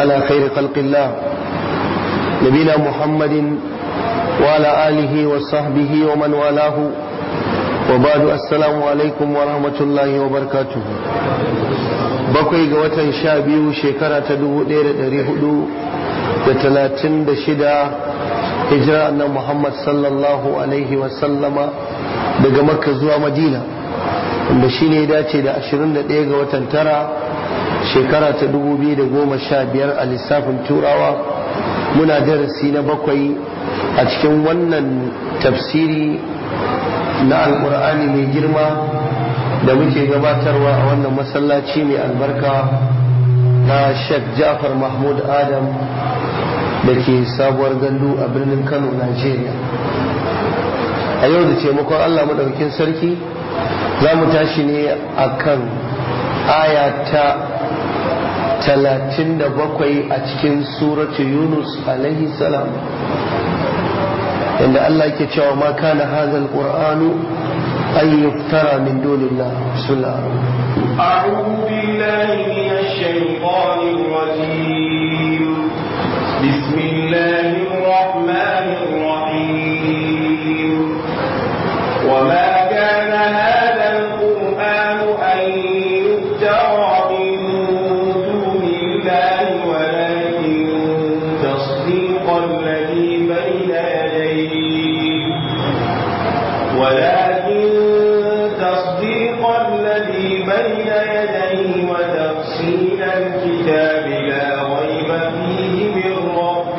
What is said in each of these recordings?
على خير خلق الله نبينا محمد وعلى آله وصحبه ومن والاه وبعد السلام عليكم ورحمة الله وبركاته bakwai ga watan sha biyu shekara ta dubu ɗaya da ɗari hudu da talatin da shida hijira na Muhammad sallallahu alaihi wasallama daga makka zuwa madina wanda shi ne dace da 21 ga watan tara shekara ta 2015 a lissafin turawa muna darasi na bakwai a cikin wannan tafsiri na alkur'ani mai girma da muke gabatarwa a wannan masallaci mai albarka na Sheikh Jafar Mahmud Adam da ke sabuwar gandu a birnin Kano, Najeriya. A yau da taimakon Allah maɗaukin sarki za mu tashi ne a kan aya ta talatin da bakwai a cikin suratu Yunus alaihi salam. Inda Allah ke cewa ma kana hazal Qur'anu أن يفترى من دون الله بسم الله أعوذ بالله من الشيطان الرجيم بسم الله الرحمن الرحيم وما كان هذا القرآن أن يفترى من دون الله ولكن تصديق الذي بين يديه ولكن تصديق الذي بين يديه وتفصيل الكتاب لا ريب فيه من رب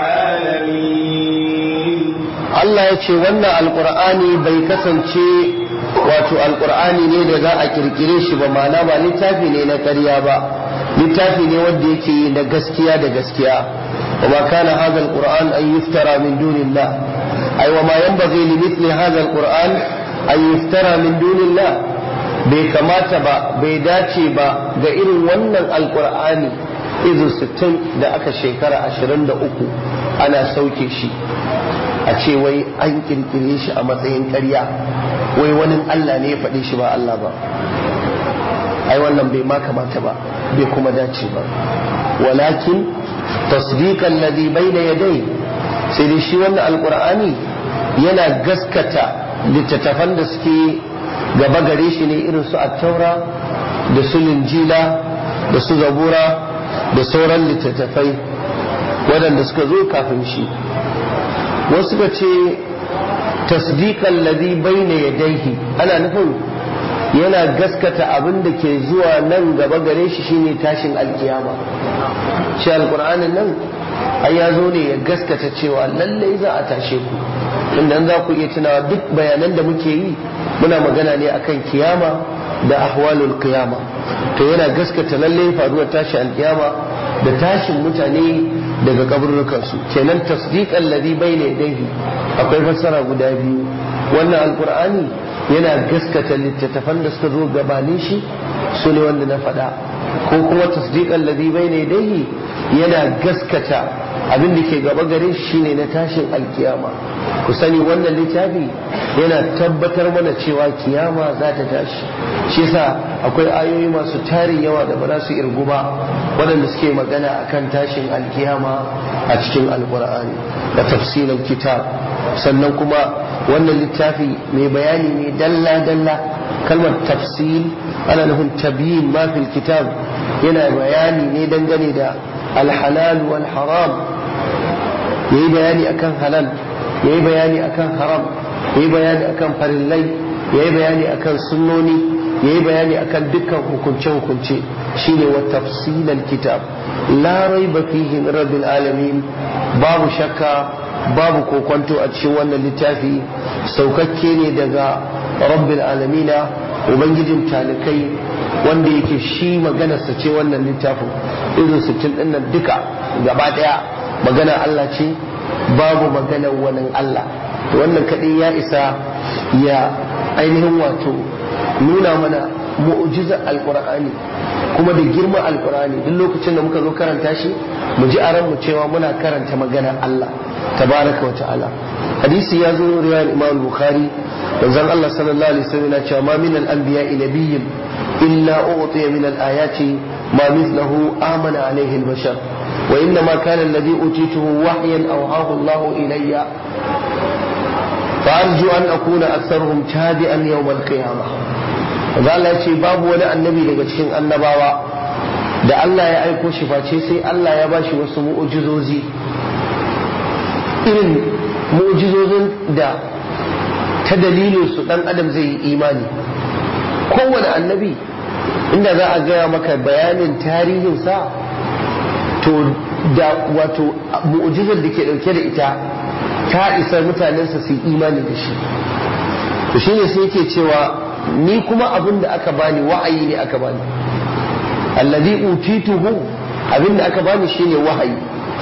العالمين Allah ya ce wannan alkur'ani bai kasance wato alkur'ani ne da za a kirkire shi ba ma'ana ba littafi ne na ƙarya ba littafi ne wanda yake na gaskiya da gaskiya wa ma kana hadha alquran an yuftara min dunillah ay wa ma yanbaghi li mithli hadha alquran an yuftara min dunillah bai kamata ba bai dace ba ga irin wannan alkur'ani izu 60 da aka shekara 23 ana sauke shi a ce wai an kirkire shi a matsayin ƙarya wai wani Allah ne ya faɗi shi ba Allah ba ai wannan bai ma kamata ba bai kuma dace ba walakin tasdiqan ladhi bayna yadai sai dai shi wannan alqur'ani yana gaskata littattafan da suke gaba gare shi ne irin su attaura da su linjila da su zabura da sauran littattafai waɗanda suka zo kafin shi wasu ka ce tasdiqan ladhi bayna yadayhi ana nufin yana gaskata abin da ke zuwa nan gaba gare shi shine tashin alkiyama shi alqur'anin nan ai ya zo ne ya gaskata cewa lallai za a tashe ku inda za ku iya tunawa duk bayanan da muke yi muna magana ne akan kiyama da ahwalul qiyama to yana gaskata lallai faruwar tashin alkiyama da tashin mutane daga kaburrukansu kenan tasdiqan ladhi bayna yadayhi akwai fassara guda biyu wannan alqur'ani yana gaskata littattafan da suka zo gabanin shi su ne wanda na faɗa ko kuma tasdiqan ladhi bayna yadayhi yana gaskata abin da ke gaba gare shi shine na tashin alkiyama ku sani wannan littafi yana tabbatar mana cewa kiyama za ta tashi shi yasa akwai ayoyi masu tarin yawa da ba za su irgu ba waɗanda suke magana akan tashin alkiyama a cikin alkur'ani da tafsirin kitab sannan kuma wannan littafi mai bayani ne dalla dalla kalmar tafsil ana nufin tabiyin ma fil kitab yana bayani ne dangane da alhalal wal haram yayi bayani akan halal yayi bayani akan haram yayi bayani akan farillai yayi bayani akan sunnoni yayi bayani akan dukkan hukunce hukunce shine wa tafsilal kitab la raiba fihi min rabbil alamin babu shakka babu kokonto a cikin wannan littafi saukakke ne daga rabbil alamina ubangijin talikai wanda yake shi maganarsa ce wannan littafin irin sittin din nan duka gaba daya magana Allah ce babu maganar wani Allah to wannan kadai ya isa ya ainihin wato nuna mana mu'jizar alqur'ani kuma da girman alqur'ani duk lokacin da muka zo karanta shi mu ji a mu cewa muna karanta magana Allah tabaraka wa ta'ala hadisi ya zo riwayar imam bukhari manzon Allah sallallahu alaihi wasallam yana cewa ma min al-anbiya nabiyyun illa u'tiya min al-ayati ما مثله آمن عليه البشر وإنما كان الذي أوتيته وحيا أوحاه الله إلي فأرجو أن أكون أكثرهم تابعا يوم القيامة قال ce babu wani annabi daga cikin annabawa da Allah ya aiko shi face sai Allah ya bashi wasu mu'ujizozi irin mu'ujizozin da ta dalilin su dan adam zai yi imani kowane annabi inda za a gaya maka bayanin tarihinsa to da wato mu'ujizar da ke dauke da ita ta isa mutanensa su yi imani da shi to shine sai yake cewa ni kuma abin da aka bani wa'ayi ne aka bani alladhi utituhu abin da aka bani shine wahayi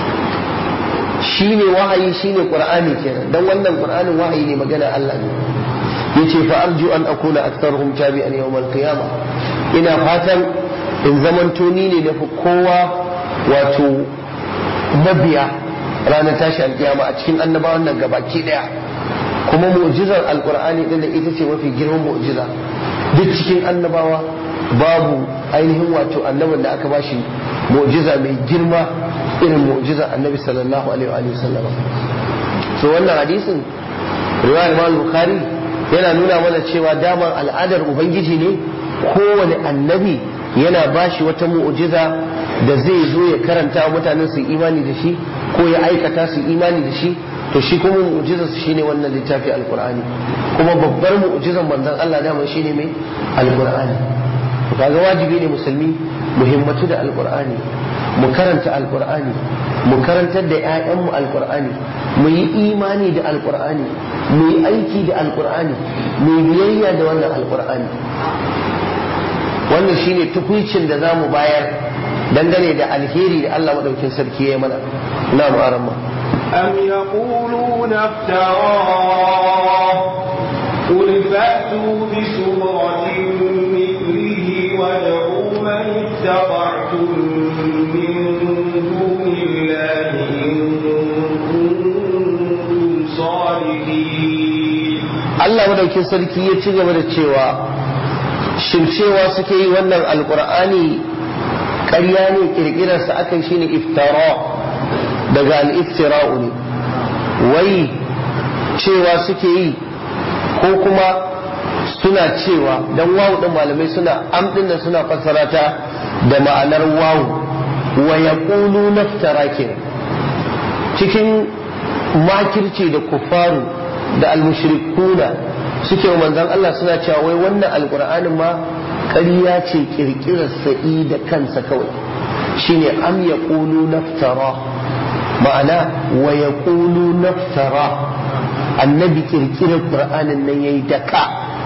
shine wahayi shine qur'ani kenan dan wannan qur'anin wahayi ne magana Allah ne yace fa arju an akuna aktharuhum tabi'an yawm al-qiyamah ina fatan in zamanto ni ne nafi kowa wato mabiya ranar tashi alkiyama a cikin annabawan nan gabaki daya kuma mu'jizar alqur'ani din da ita ce mafi girman mu'jiza duk cikin annabawa babu ainihin wato annabin da aka bashi mu'jiza mai girma irin mu'jizar annabi sallallahu alaihi wa sallam so wannan hadisin riwayar Imam Bukhari yana nuna mana cewa daman al'adar ubangiji ne kowane annabi yana bashi wata mu'jiza da zai zo ya karanta wa mutanen su imani da shi ko ya aikata su imani da shi to shi kuma mu'jizar su shine wannan littafi alqur'ani kuma babbar mu'jizar manzon Allah dama shine mai alqur'ani kaga wajibi ne musulmi muhimmatu da alqur'ani mu karanta alqur'ani mu karantar da ƴaƴanmu alqur'ani mu yi imani da alqur'ani mu yi aiki da alqur'ani mu yi biyayya da wannan alqur'ani wannan shine tukuicin da za mu bayar dangane da alheri da Allah madaukin sarki ya yi mana na mu'aran ma أم يقولون افتراه قل فأتوا بسورة مثله وادعوا من اتبعتم من دون الله إن كنتم صادقين Allah madaukin sarki ya ci gaba da cewa shin cewa suke yi wannan alkur'ani ƙarya ne kirkirarsa aka yi shine iftara daga al-iftira'u ne wai cewa suke yi ko kuma suna cewa dan wawu din malamai suna amdin da suna fassara ta da ma'anar wawu wa yaqulu naftara kenan cikin makirci da kufaru da almushrikuna suke wa manzon Allah suna cewa wai wannan alqur'anin ma ƙarya ce kirkirar sa'i da kansa kawai shine am yaqulu naftara ma'ana wa yaqulu naftara annabi kirkirar qur'anin nan yayi daka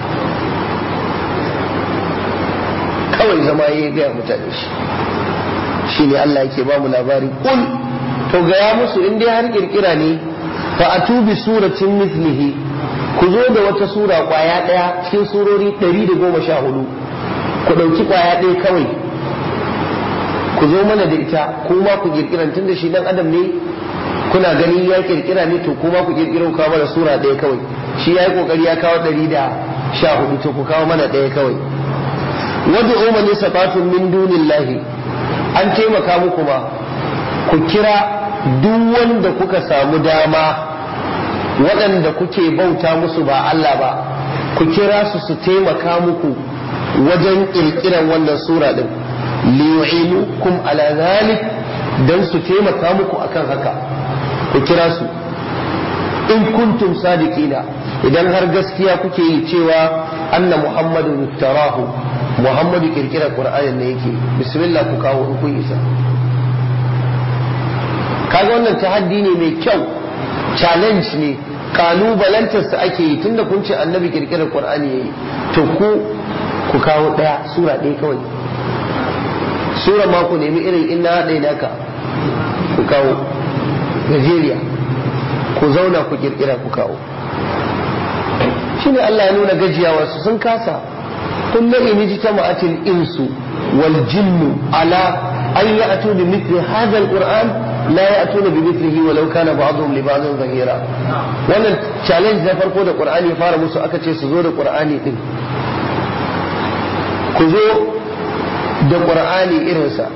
kawai zama yayi ga mutane shi shine Allah yake ba mu labari kul to ga ya musu in dai har kirkira ne fa atubi suratin mithlihi ku zo da wata sura kwaya daya cikin surori 114 ku dauki kwaya daya kawai ku zo mana da ita kuma ku kirkiran tun da shi dan adam ne kuna gani ya kirkira ne to kuma ku kirkiro kawo mana sura daya kawai shi ya yi kokari ya kawo 114 to ku kawo mana daya kawai wadda umar ne sabatun min dunillahi an taimaka muku ma ku kira duk wanda kuka samu dama waɗanda kuke bauta musu ba Allah ba ku kira su su taimaka muku wajen ƙirƙiran wannan sura ɗin liyu'inukum ala zalik dan su taimaka muku akan haka ku kira su in kuntum sadiqina idan har gaskiya kuke yi cewa anna muhammadu iftarahu muhammadu kirkirar qur'anin ne yake bismillah ku kawo in kun isa kaga wannan tahaddi ne mai kyau challenge ne kalubalantarsa ake yi tunda kun ce annabi kirkirar qur'ani yayi to ku ku kawo daya sura ɗaya kawai sura ma ku nemi irin inna haɗe naka ku kawo gajeriya ku zauna ku kirkira ku kawo shine Allah ya nuna gajiyawa su sun kasa kullu in jitama'atil insu wal jinnu ala an ya'tu bi mithli hadha al-qur'an la ya'tuna bi mithlihi walau kana ba'dhum li ba'dhin zahira wannan challenge na farko da qur'ani ya fara musu aka ce su zo da qur'ani din ku zo da ƙur'ani irinsa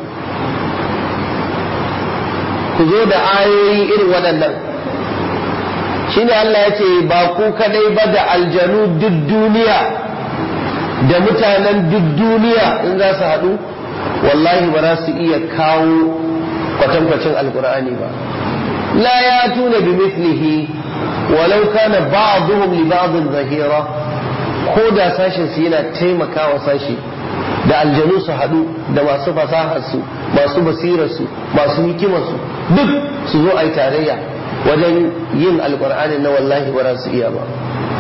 ku zo da ayoyi irin waɗannan shine Allah ya ce ba ku kadai ba da aljanu duk duniya da mutanen duk duniya in za su haɗu wallahi ba za su iya kawo kwatankwacin alkur'ani ba la ya tuna bi mithlihi walau kana ba'dhum li ba'dhin zahira ko da sashin su yana taimakawa sashi da aljanu su haɗu da masu fasahar su masu basirar su masu hikimar su duk su zo a yi tarayya wajen yin alkur'ani na wallahi ba za su iya ba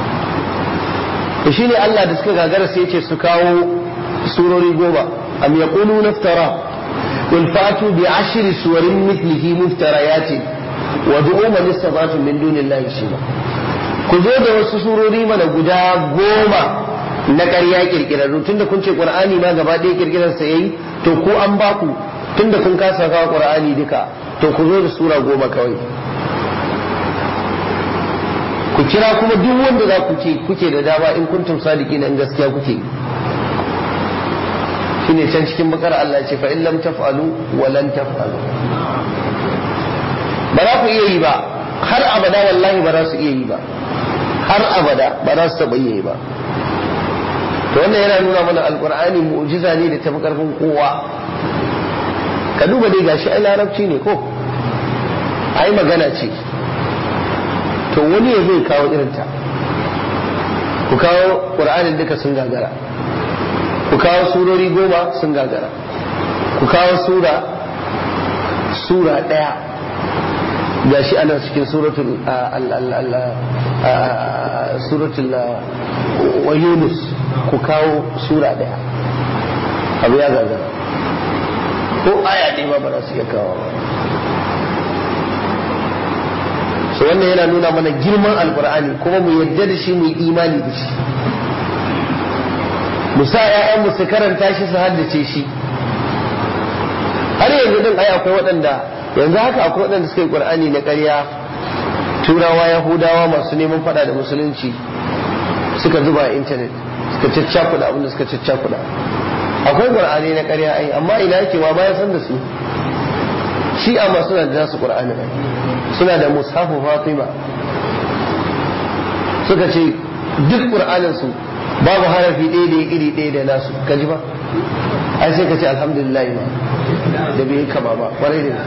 to shine Allah da suka gagara sai ce su kawo surori goma am yaqulu naftara qul fatu bi ashri suwarin mithlihi muftarayatin wa du'u man istata'tum min dunillahi shima ku zo da wasu surori mana guda goma na ƙarya kirkirarru tunda kun ce qur'ani ma gaba ɗaya kirkirar sa yayi to ku an baku tunda kun kasa kawo qur'ani duka to ku zo da sura goma kawai ku kira kuma duk wanda za ku ce kuke da dama in kuntum sadiki in gaskiya kuke shine can cikin bakar Allah ce fa in lam taf'alu wa lan taf'alu ba za ku iya yi ba har abada wallahi ba za su iya yi ba har abada ba za su taɓa iya yi ba to wannan yana nuna mana alqur'ani mu'jiza ne da tafi karfin kowa ka duba dai gashi ai larabci ne ko ai magana ce to wani ya zai kawo irinta ku kawo ƙur'anin duka sun gagara ku kawo surori goma sun gagara ku kawo sura sura ɗaya ga shi ana cikin suratul suratul wa yunus ku kawo sura ɗaya abu ya gagara ko aya ne ma ba za su iya kawo ba so wannan yana nuna mana girman alkur'ani kuma mu yadda da shi mu yi imani da shi mu sa ƴaƴanmu su karanta shi su haddace shi har yanzu din ai akwai waɗanda yanzu haka akwai waɗanda suka yi qur'ani na ƙarya turawa yahudawa masu neman faɗa da musulunci suka zuba a intanet suka caccakuɗa abin da suka caccakuɗa akwai qur'ani na ƙarya ai amma ina yake ma bayan san da su shi amma suna da nasu qur'ani ai suna da mushafu fatima suka ce duk qur'anin su babu harafi ɗaya da iri ɗaya da nasu ka ji ba ai sai ka ce alhamdulillah ma da bai kama ba kwarai da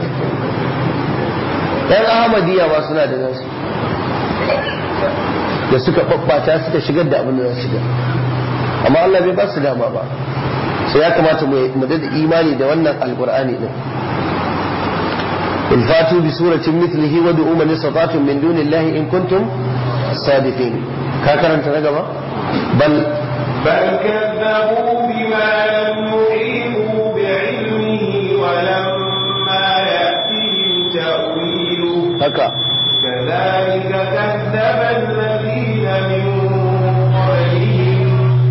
yan ahmadiyya ma suna da nasu da suka babbata suka shigar da abin da za su shigar amma Allah bai ba su dama ba sai ya kamata mu da imani da wannan alqur'ani din قل فاتوا بسورة مثله ودعوا من استطعتم من دون الله إن كنتم صادقين كاكرا تنقبا بل بل كذبوا بما لم يحيطوا بعلمه ولما يأتهم تأويله هكا كذلك كذب الذين من قبلهم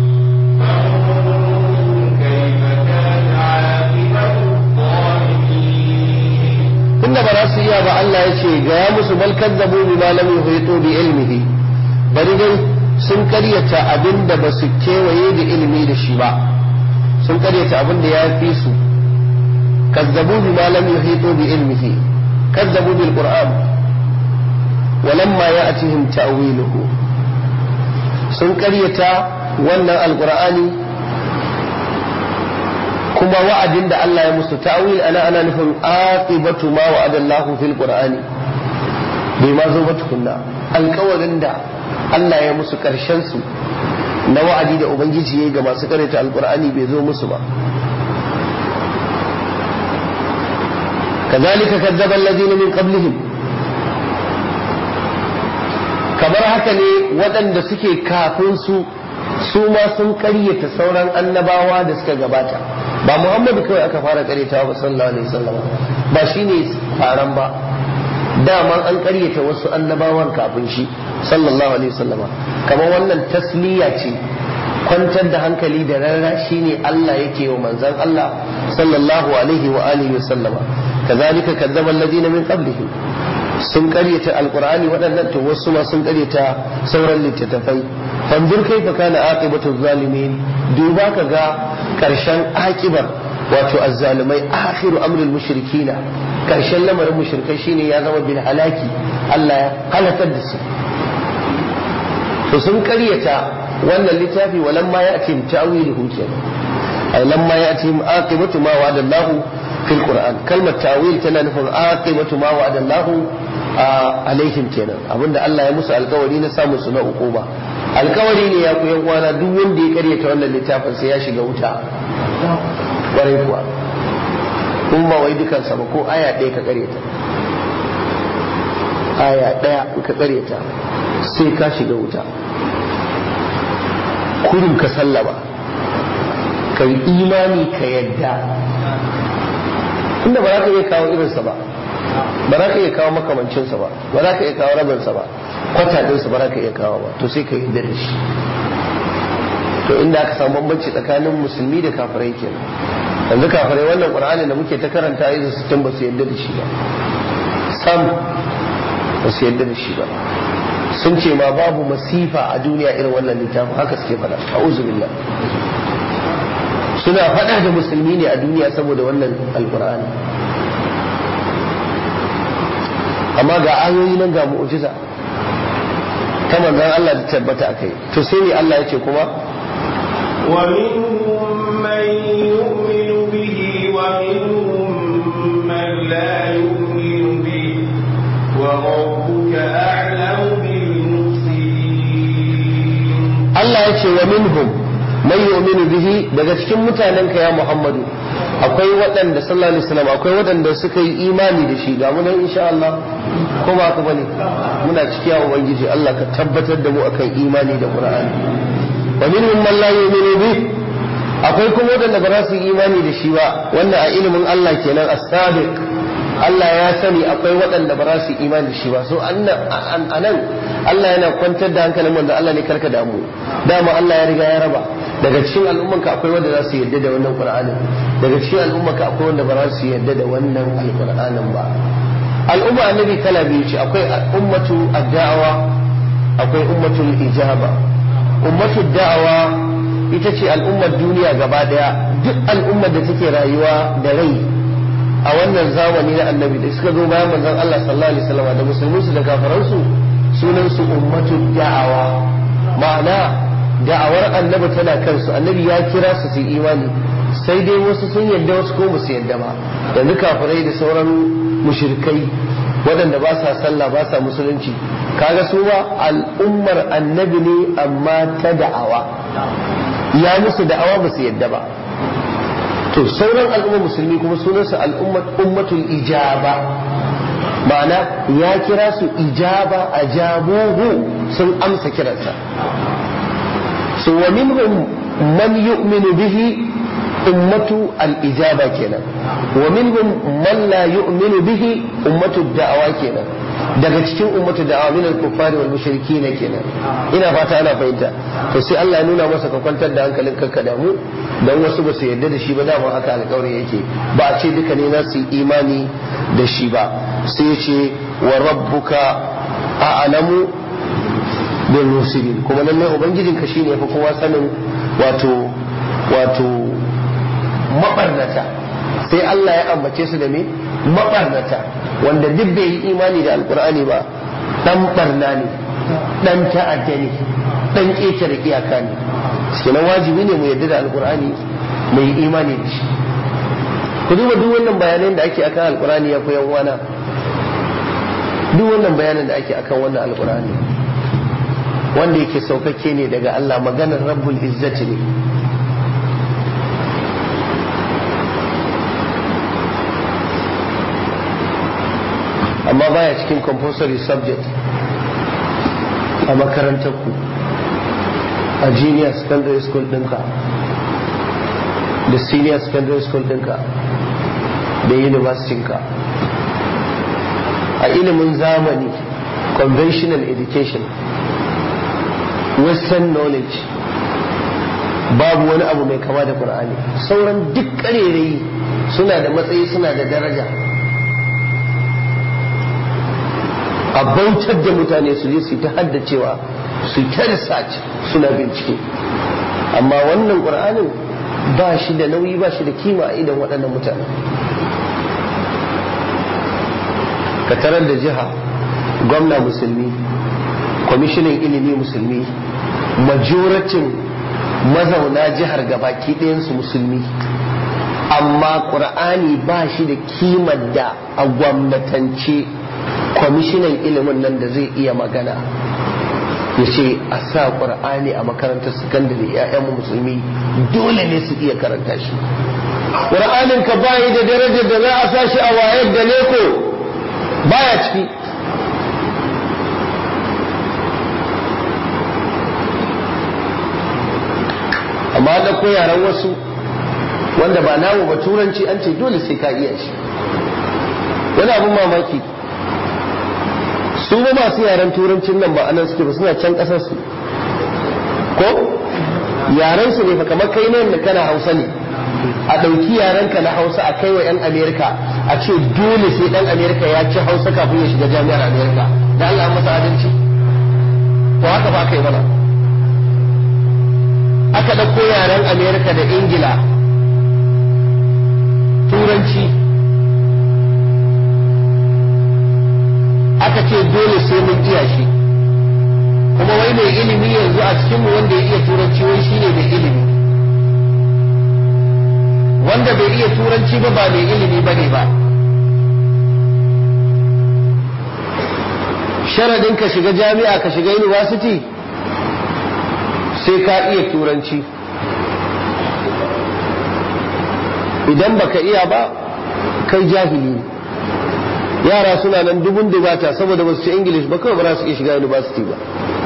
فانظروا كيف كان عاقبة الظالمين tunda ba za su iya ba Allah ya ce ga ya musu bal kazzabu bima lam yuhitu bi ilmihi bari dai sun karyata abin da ba su kewaye da ilimi da shi ba sun karyata abin da ya fi su kazzabu bima lam yuhitu bi ilmihi kazzabu bil qur'an walamma ya'tihim ta'wiluhu sun karyata wannan alqur'ani kuma wa'adin da Allah ya musu ta'wil ana ana nufin aqibatu ma wa'ada Allah fil qur'ani bai ma zo ba tukunna alƙawarin da Allah ya musu karshen su na wa'adi da ubangiji yayi ga masu karanta alqur'ani bai zo musu ba kazalika kazzaba alladhina min qablihim kamar haka ne waɗanda suke kafin su su ma sun ƙaryata sauran annabawa da suka gabata ba muhammadu kawai aka fara karyatawa ba sallallahu alaihi wasallam ba shine faran ba dama an karyata wasu annabawan kafin shi sallallahu alaihi wasallam kamar wannan tasliya ce kwantar da hankali da rarra shine Allah yake wa manzon Allah sallallahu alaihi wa alihi wasallama kazalika kadzaba alladhina min qablihim sun karyata alqur'ani waɗannan to wasu ma sun karyata sauran littattafai fanzur kaifa kana aqibatu zalimin duba ka ga karshen akibar wato azzalumai akhiru amrul mushrikina karshen lamarin mushrikai shine ya zama bil halaki Allah ya halakar da su to sun karyata wannan littafi walamma ya'tim ta'wiluhu kenan ay lamma ya'tim aqibatu ma wa'ada Allah fil Qur'an kalmar ta'wil tana nufin aqibatu ma wa'ada Allah alaihim kenan abinda Allah ya musu alkawari na samu su na ukuba alkawari ne ya ku yan uwana duk wanda ya karyata wannan littafin sai ya shiga wuta kwarai kuwa kun ba wai dukansa ba ko aya ɗaya ka karyata aya ɗaya ka karyata sai ka shiga wuta kurin ka sallama ka yi imani ka yadda inda ba za ka iya kawo irinsa ba ba za ka iya kawo makamancinsa ba ba za ka iya kawo rabinsa ba kwata ɗinsa ba za ka iya kawo ba to sai ka yadda da shi to inda aka samu bambanci tsakanin musulmi da kafirai kenan yanzu kafirai wannan qur'ani da muke ta karanta yanzu su ba su yadda da shi ba sam ba su yadda da shi ba sun ce ma babu masifa a duniya irin wannan littafin haka suke faɗa a'udhu billah suna faɗa da musulmi ne a duniya saboda wannan alqur'ani amma ga ayoyi nan ga mu'jiza ta manzon Allah da tabbata akai to sai ne Allah ya ce kuma ومنهم من يؤمن به ومنهم من لا يؤمن به وربك أعلم بالمفسدين Allah ya ce wa minhum man yu'minu bihi daga cikin mutanenka ya Muhammadu akwai waɗanda sallallahu alaihi wasallam akwai waɗanda suka yi imani da shi ga mu nan insha Allah ko ba ka bane muna cikiya ubangiji Allah ka tabbatar da mu akan imani da Qur'ani wa minhum man la yu'minu bihi akwai kuma waɗanda ba za su yi imani da shi ba wannan a ilimin Allah kenan as-sabiq Allah ya sani akwai waɗanda ba za su yi imani da shi ba so anan Allah yana kwantar da hankalin wanda Allah ne karka damu dama Allah ya riga ya raba daga cikin al'ummanka akwai wanda za su yarda da wannan Qur'anin daga cikin al'ummanka akwai wanda ba za su yarda da wannan alqur'anin ba al'umma annabi kala biyu ce akwai ummatu ad-da'wa akwai ummatul ijaba ummatul da'wa ita ce al'ummar duniya gaba daya duk al'ummar da take rayuwa da rai a wannan zamani na annabi da suka zo bayan manzon Allah sallallahu alaihi wasallam da musulmansu da kafiransu sunan su ummatu da'awa ma'ana da'awar annabi tana kansu annabi ya kira su su imani sai dai wasu sun yadda wasu ko su yadda ba yanzu kafirai da sauran mushrikai waɗanda ba sa sallah ba sa musulunci kaga su ba al'ummar annabi ne amma ta da'awa ya musu da'awa ba su yadda ba to sauran al'ummar musulmi kuma sunansu al'ummar ummatul ijaba ma'ana ya kira su ijaba ajabuhu sun amsa kiransa so wa minhum man yu'minu bihi ummatu al-ijaba kenan wa minhum man la yu'minu bihi ummatu da'awa kenan daga cikin ummatu da'awa min al-kuffari wal mushrikin kenan ina fata ana fahimta to sai Allah ya nuna masa ka kwantar da hankalin ka damu dan wasu ba su yarda da shi ba dama haka alƙawarin yake ba a ce duka ne na su imani da shi ba sai ya ce wa rabbuka a'lamu bil mufsidin kuma lallai ubangijinka shine fa kowa sanin wato wato mabarnata sai Allah ya ambace su da me mabarnata wanda duk bai yi imani da alkur'ani ba dan barna ne dan ta'adda ne dan ƙetare iyaka ne kenan wajibi ne mu yarda da alkur'ani mu yi imani da shi ku duba duk wannan bayanan da ake akan alkur'ani ya koyan wana duk wannan bayanan da ake akan wannan alkur'ani wanda yake saukakke ne daga Allah maganar rabbul izzati ne amma baya cikin compulsory subject a makarantar ku a junior secondary school ɗinka da senior secondary school ɗinka da university ka a ilimin zamani conventional education western knowledge babu wani abu mai kama da Qur'ani sauran duk ƙarerayi suna da matsayi suna da daraja a bautar da mutane su je su ta haddacewa su ta research suna bincike amma wannan ƙur'anin ba shi da nauyi ba shi da kima a idan waɗannan mutane ka tarar da jiha gwamna musulmi kwamishinan ilimi musulmi majoratin mazauna jihar gabaki ɗayansu musulmi amma ƙur'ani ba shi da kimar da a gwamnatance kwamishinan ilimin nan da zai iya magana ya ce a sa ƙur'ani a makarantar sakandare 'ya'yan musulmi dole ne su iya karanta shi ƙur'anin ka bayi da darajar da za a sa shi a wayar da leko baya ciki amma da ko yaran wasu wanda ba namu ba turanci an ce dole sai ka iya shi wani abin mamaki su ba masu yaren turancin nan ba anan suke ba suna can kasar su ko yaren su ne fa kamar kai ne da kana hausa ne a ɗauki yaren ka na hausa a kai wa 'yan amerika a ce dole sai ɗan amerika ya ci hausa kafin ya shiga jami'ar amerika da allah masa adalci ko haka ba kai mana aka ɗauko yaren amerika da ingila turanci aka ce dole sai mun iya shi kuma wai mai ilimi yanzu a cikinmu wanda ya iya turanci wai shine mai ilimi wanda bai iya turanci ba ba mai ilimi ba ne ba sharadin ka shiga jami'a ka shiga university sai ka iya turanci idan baka iya ba kai jahili ne yara suna nan dubun dubata saboda ba su ci english ba kawai ba za su iya shiga university ba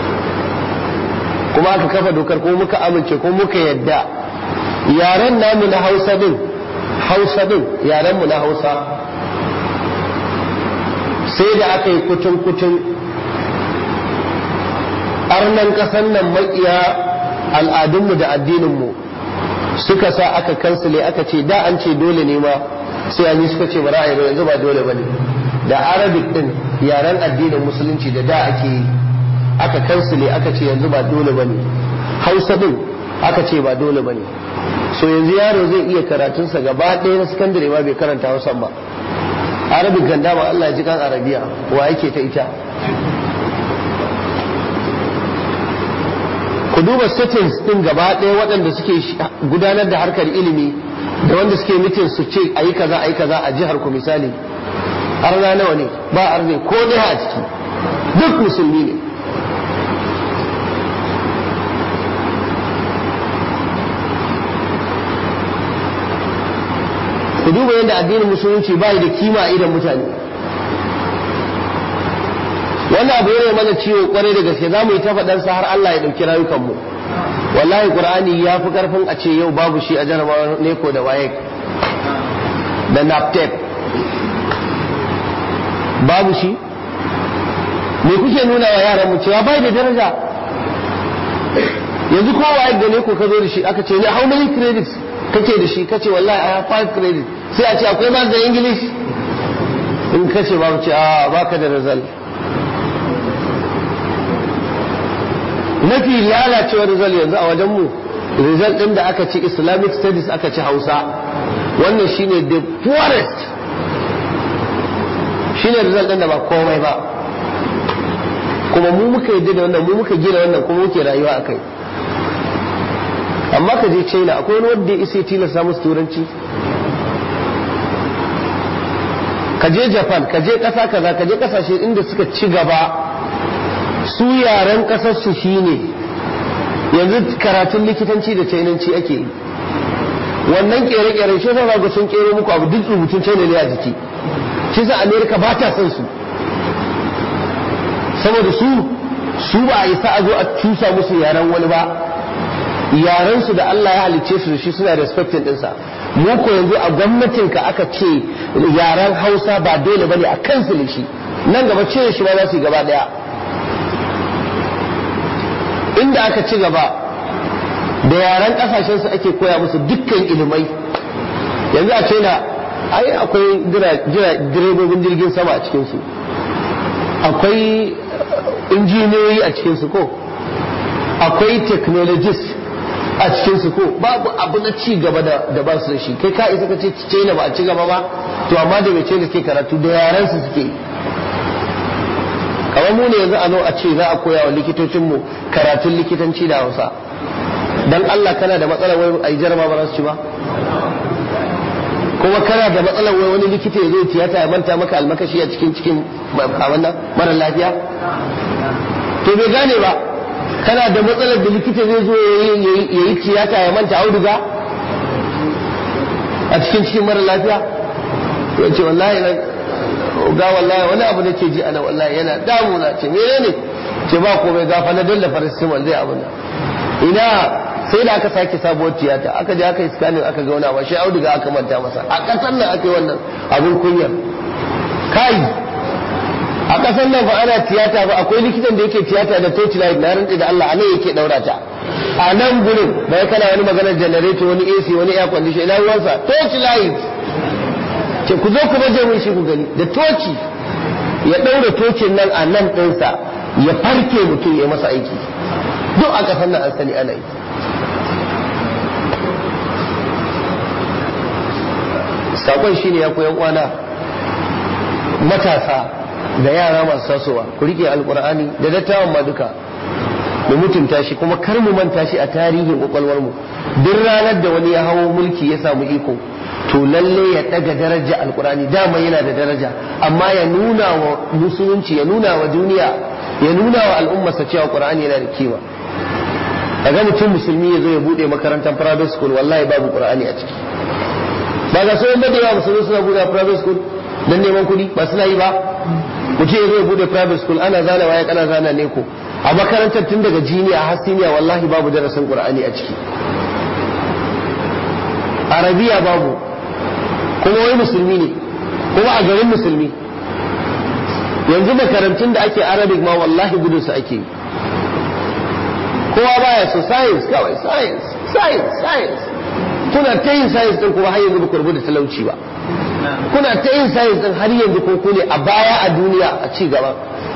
kuma aka kafa dokar ko muka amince ko muka yadda yaren namu na hausa din hausa din yaren mu na hausa sai da aka yi kutun kutun arnan kasan nan makiya al'adunmu da addininmu suka sa aka kansile aka ce da an ce dole ne ma sai an yi suka ce ba ra'ayi yanzu ba dole ba ne da arabic din yaren addinin musulunci da da ake yi aka kansile aka ce yanzu ba dole ba ne hausa din aka ce ba dole ba ne so yanzu yaro zai iya karatunsa gaba ɗaya na sakandare ma bai karanta hausan ba arabic ganda ba allah ji kan arabiya wa yake ta ita ku duba settings din gaba ɗaya waɗanda suke gudanar da harkar ilimi da wanda suke mitin su ce a yi kaza a yi kaza a jihar ku misali arna nawa ne ba arne ko ɗaya a ciki duk musulmi ne ku duba yadda addinin musulunci ba da kima a idan mutane wannan abu yana mana ciwo kwarai da gaske za mu yi ta faɗansa har Allah ya ɗauki rayukanmu wallahi qur'ani ya fi karfin a ce yau babu shi a jarabawar neko da waye da naptep babu shi me kuke nuna wa yaran mu cewa bai da daraja yanzu ko waye da neko ka zo da shi aka ce ne how many credits kake da shi kace wallahi I have five credits sai a ce akwai ma da english in kace babu ce a baka da result mafi lalacewar result yanzu a wajenmu result ɗin da aka ci islamic studies aka ci hausa wannan shine the poorest shine result ɗin da ba komai ba kuma mu muka yi da wannan mu muka gina wannan kuma muke rayuwa a kai amma ka je china akwai wani wanda ya isa tilasta musu turanci ka je japan ka je ƙasa kaza ka je ƙasashe inda suka ci gaba su yaren kasarsu shi ne yanzu karatun likitanci da chainanci ake yi wannan kere-kere shi sa ga sun kero muku abu duk rubutun china ne a jiki shi sa america ba ta son su saboda su su ba a isa a zo a cusa musu yaren wani ba yaren su da Allah ya halicce su da shi suna respecting dinsa mu ko yanzu a gwamnatin ka aka ce yaren Hausa ba dole bane a kansu ne shi nan gaba ce shi ba za su yi gaba daya inda aka ci gaba da yaren kasashen su ake koya musu dukkan ilimai yanzu a ce na ai akwai direbobin jirgin sama a cikinsu akwai injiniyoyi a cikinsu ko akwai technologist a cikin su ko babu abu na ci gaba da da ba su da shi kai ka isa ka ce China ba a ci gaba ba to amma da mece da suke karatu da yaran su suke kamar mu ne yanzu a zo a ce za a koya wa likitocin mu karatun likitanci da Hausa dan Allah kana da matsalar wai ai jarama ba za su ci ba kuma kana da matsalar wai wani likita ya zo tiyata ya manta maka almakashi a cikin cikin a wannan mara lafiya to bai gane ba kana da matsalar da likita zai zo ya yi tiyata ya manta auduga a cikin cikin mara lafiya ya ce wallahi na ga wallahi wani abu da ke ji ana wallahi yana damuna ce menene ce ba komai gafa na dalla farasimal zai abu ina sai da aka sake sabuwar tiyata aka je aka yi scanning aka ga wani abu shi auduga aka manta masa a ƙasar nan aka yi wannan abin kunyar kai a ƙasar nan fa ana tiyata ba akwai likitan da yake tiyata da torchlight na rantsi da Allah a nan yake daura ta a nan gurin bai kana wani maganar generator wani AC wani air condition ina ruwansa torchlight ce ku zo ku baje mun shi ku gani da toci ya daura tocin nan a nan ɗinsa ya farke mutum ya masa aiki duk a ƙasar nan an sani ana yi sakon shine ya koyan kwana matasa da yara masu tasowa ku rike alkur'ani da dattawan ma duka mu mutunta shi kuma kar mu manta shi a tarihin kwakwalwar mu duk ranar da wani ya hawo mulki ya samu iko to lalle ya daga daraja alkur'ani dama yana da daraja amma ya nuna wa musulunci ya nuna wa duniya ya nuna wa al'ummarsa cewa qur'ani yana da kima kaga mutum musulmi ya zo ya bude makarantar private school wallahi babu qur'ani a ciki ba ga sauran da yawa musulmi suna bude private school don neman kuɗi ba suna yi ba mutum ya zo ya bude private school ana zana waya kana zana ne ko a makarantar tun daga jiniya har siniya wallahi babu darasin qur'ani a ciki arabiya babu kuma wai musulmi ne kuma a garin musulmi yanzu makarantun da ake arabic ma wallahi gudun su ake kowa baya so science kawai science science science kuna ta yin science din kuma har yanzu ba ku rubuta talauci ba kuna ta yin science din har yanzu ko ku ne a baya a duniya a ci gaba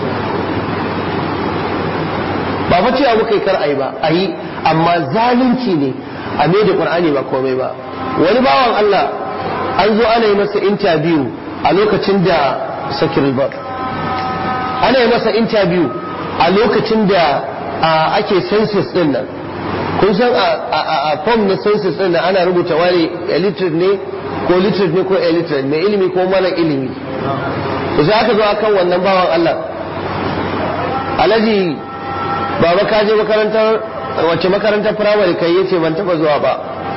ba fa cewa muka yi kar ayi ba ayi amma zalunci ne a mai da qur'ani ba komai ba wani bawan Allah an zo ana yi masa interview a lokacin da sakirul bar ana yi masa interview a lokacin da ake census din nan kun san a form na census din nan ana rubuta wani illiterate ne ko literate ne ko illiterate mai ilimi ko mara ilimi to sai aka zo akan wannan bawan Allah alhaji baba ka je makarantar wacce makarantar firamare kai yace ban taba zuwa ba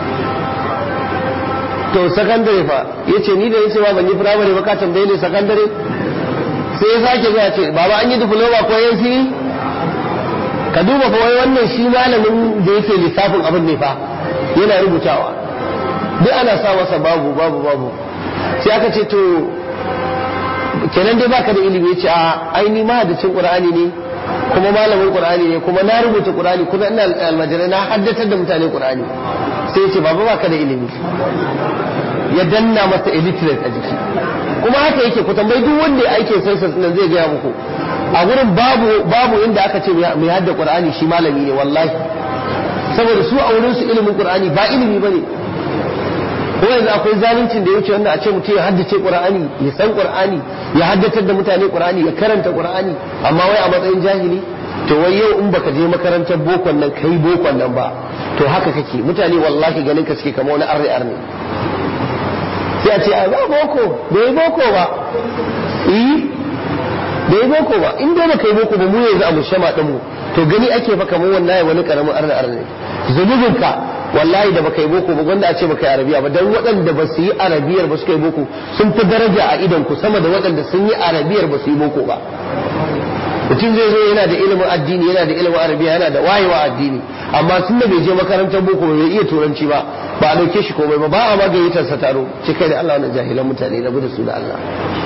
to sakandare fa yace ni da yace ba ban yi firamare ba ka tambaye ni sakandare sai ya sake zuwa ce baba an yi diploma ko yansi ka duba fa wai wannan shi malamin da yake lissafin abin ne fa yana rubutawa duk ana sa masa babu babu babu sai aka ce to kenan dai baka da ilimi yace a aini mahaddacin qur'ani ne kuma malamin qur'ani ne kuma na rubuta qur'ani kuma ina almajirai na haddatar da mutane qur'ani sai yace baba baka da ilimi ya danna masa illiterate a jiki kuma haka yake ku tambayi duk wanda ya aikin census nan zai gaya muku a gurin babu babu inda aka ce mai hadda qur'ani shi malami ne wallahi saboda su a wurin su ilimin qur'ani ba ilimi bane ko yanzu akwai zaluncin da ya wuce wanda a ce mutum ya haddace qur'ani ya san qur'ani ya haddatar da mutane qur'ani ya karanta qur'ani amma wai a matsayin jahili to wai yau in baka je makarantar bokon nan kai bokon nan ba to haka kake mutane wallahi ganin ka suke kama wani arne arne sai a ce a ba boko bai boko ba eh bai boko ba in dai baka yi boko ba mu yanzu a mushama din mu to gani ake fa kamar wallahi wani karamin arna arna zunubin ka wallahi da baka yi boko ba wanda a ce baka yi arabiya ba dan waɗanda ba su yi arabiyar ba suka yi boko sun fi daraja a idan ku sama da waɗanda sun yi arabiyar ba su yi boko ba mutum zai zo yana da ilimin addini yana da ilimin arabiya yana da wayewa addini amma tun da bai je makarantar boko bai iya turanci ba ba a dauke shi komai ba ba a magayyatar sa taro ce kai da Allah wannan jahilan mutane na da su da Allah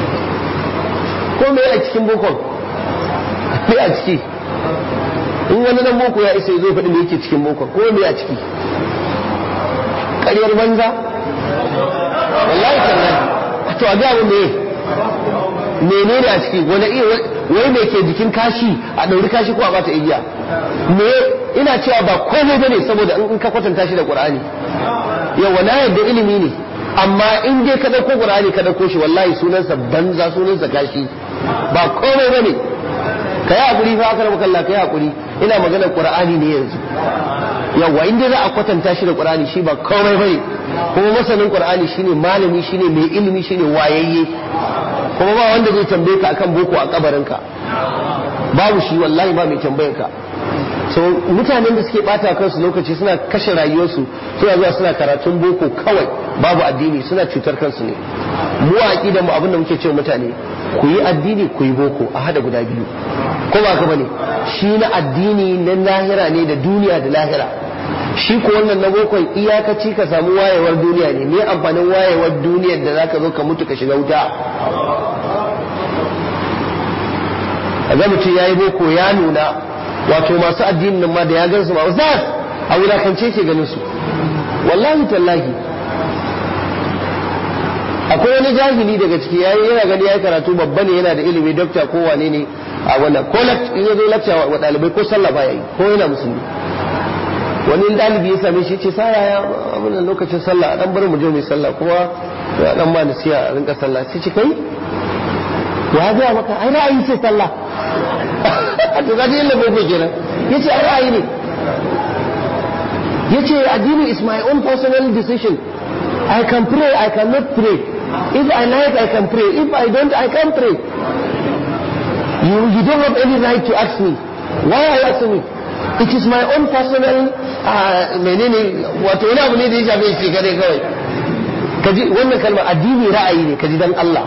ko me a cikin bokon me a ciki in wani dan boko ya isa zai faɗi me yake cikin bokon ko me a ciki ƙaryar banza wallahi tallahi to a ga me menene a ciki wani iya wai me ke jikin kashi a ɗauri kashi ko a bata igiya me ina cewa ba komai bane saboda in ka kwatanta shi da qur'ani yawa na yadda ilimi ne amma in dai ka dauko qur'ani ka dauko shi wallahi sunansa banza sunansa gashi ba komai bane ka yi hakuri fa aka rabu kalla ka yi hakuri ina maganar qur'ani ne yanzu yawa in dai za a kwatanta shi da qur'ani shi ba komai bane kuma masanin qur'ani shine malami shine mai ilimi shine wayayye kuma ba wanda zai tambaye ka akan boko a kabarinka babu shi wallahi ba mai tambayar ka so mutanen da suke bata kansu lokaci suna kashe rayuwarsu suna zuwa suna karatun boko kawai babu addini suna cutar kansu ne mu a aqidan mu abinda muke cewa mutane ku yi addini ku yi boko a hada guda biyu ko ba ka bane shi na addini na lahira ne da duniya da lahira shi ko wannan na bokon iyakaci ka samu wayewar duniya ne me amfanin wayewar duniyar da zaka zo ka mutu ka shiga wuta a ga mutum ya yi boko ya nuna wato masu addinin nan ma da ya gan su ma ustaz a wulakance ke ganin su wallahi tallahi akwai wani jahili daga ciki yayi yana gani yayi karatu babba ne yana da ilimi dokta ko wane ne a wannan ko in ya zo lakta wa dalibai ko sallah ba yayi ko yana musulmi wani dalibi ya same shi ce sa ya abin lokacin sallah dan bar mu je mu sallah kuma ya dan ma nasiya a rinka sallah sai ce kai ya ga maka ai ra'ayi ce sallah to ga yin bai ko kenan yace ai ra'ayi ne yace addini is my own personal decision I can pray I cannot pray if I like I can pray if I don't I can't pray you you don't have any right to ask me why are you asking me it is my own personal menene wato wani abu ne da ya shafe shi kare kawai kaji wannan kalmar addini ra'ayi ne kaji dan Allah